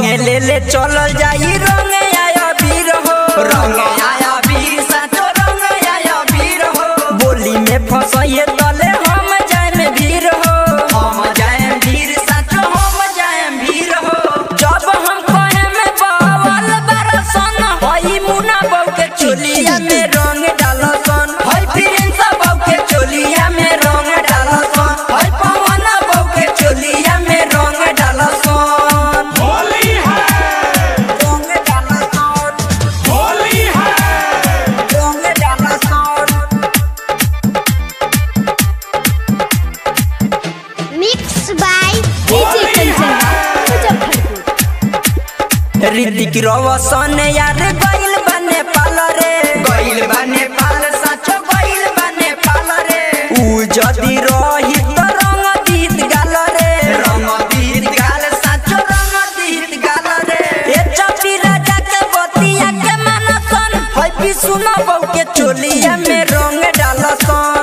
संगे ले ले चलल जाई रंग आया वीर हो रंग आया वीर साचो रंग आया वीर हो बोली में फसइए तले हम जाए में वीर हो हम जाए वीर साचो हम जाए वीर हो जब हम कहे में बावल बरसन हई मुना बऊ के चोलिया में रंग डालसन हई प्रिंस बऊ के चोलिया में रंग डालसन हई पवन बऊ के चोलिया में रंग डालसन होली है रंग डालसन होली है रंग डालसन Mixed by DJ Kanchan Muzaffarpur Hrithik रोशन यार गइल बने पाल रे गइल बने पाल सचो गइल बने पाल रे ऊ जदी रही त रंग दीत गाल रे रंग दीत गाल सचो रंग दीत गाल रे ए चपी राजा के बतिया के मनसन होय भी सुना बऊ के चोलिया में रंग डालसन